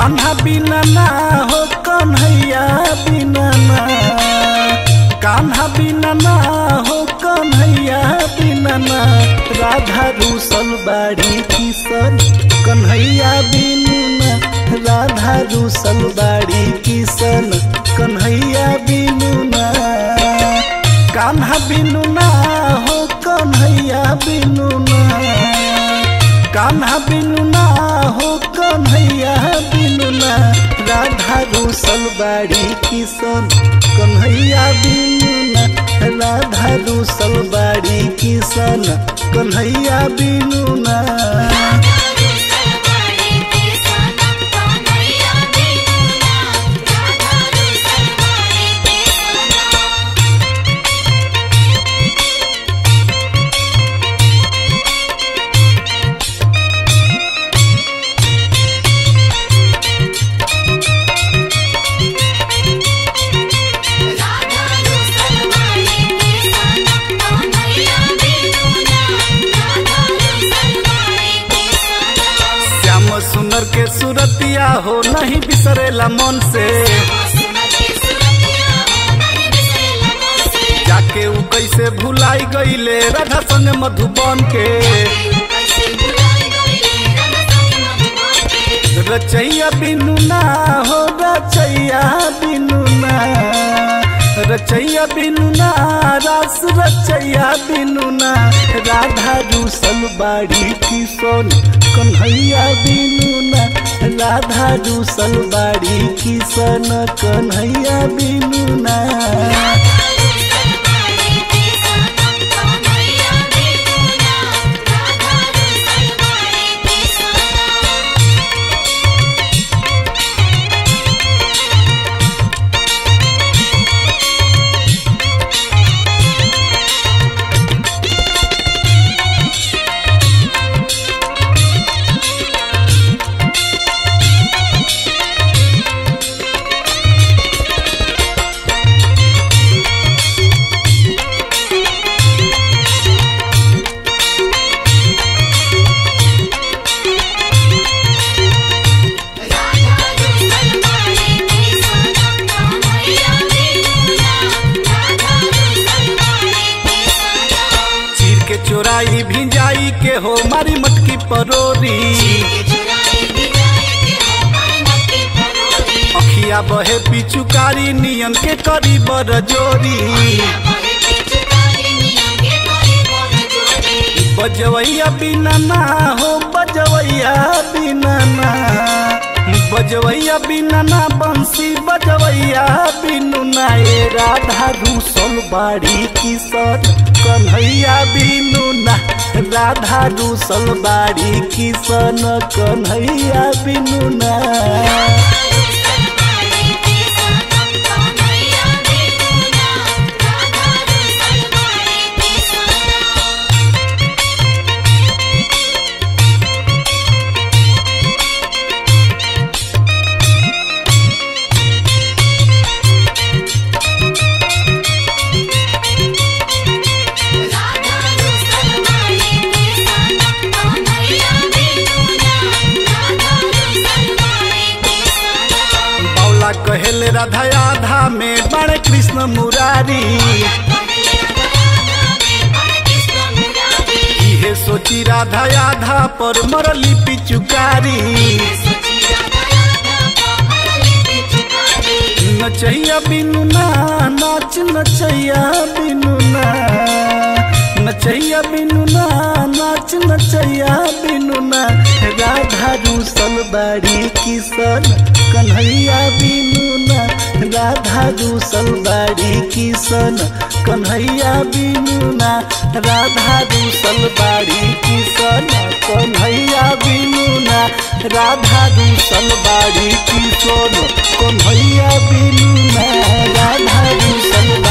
कान्हा बिना ना हो कन्हैया बिना ना कान्हा बिना ना हो कन्हैया बिना ना राधा रूसल बाड़ी किशन कन्हैया बिनु ना राधा रूसल बाड़ी किशन कन्हैया बिनु ना कान्हा बिनु ना हो कन्हैया बिनु ना कान्हा बिनु ना हो कन्हैया बिनु ना राधा रूसल बाड़ी किशन कन्हैया बिनु ना राधा रूसल बाड़ी किशन कन्हैया बिनु ना श्याम सुनर के सुरतिया हो नहीं बिसरेला मन से जाके उ कैसे भुलाई गईले राधा संग मधुबन के रचैया बिनु ना हो रचैया बिनु ना रचैया बिनु ना रास रचैया बिनु ना राधा रूसल बाड़ी किशन कन्हैया बिनु ना राधा रूसल बाड़ी किशन कन्हैया बिनु ना चीर के चोराई भिंजाई के हो मारी मटकी परोरी अखिया बहे पिचुकारी नियन के करी बर जोरी बजवैया बिना ना हो बजवैया बिना ना बजवैया बिना ना बंसी बजवैया बिनु ना ए राधा रूसल बाड़ी किशन कन्हैया बिनु ना राधा रूसल बाड़ी किशन कन्हैया बिनु ना बौला कहेले राधा आधा में बड़े कृष्ण मुरारी इहे सोची राधा आधा पर मरली पिचुकारी नचैया बिनु ना नाच नचैया बिनु ना नचैया बिनु ना नाच नचैया बिनु ना राधा रूसल बाड़ी किशन कन्हैया बिनु ना राधा रूसल बाड़ी किशन कन्हैया बिनु ना राधा रूसल बाड़ी किशन कन्हैया बिनु ना राधा रूसल बाड़ी किशन कन्हैया बिनु ना राधा रूसल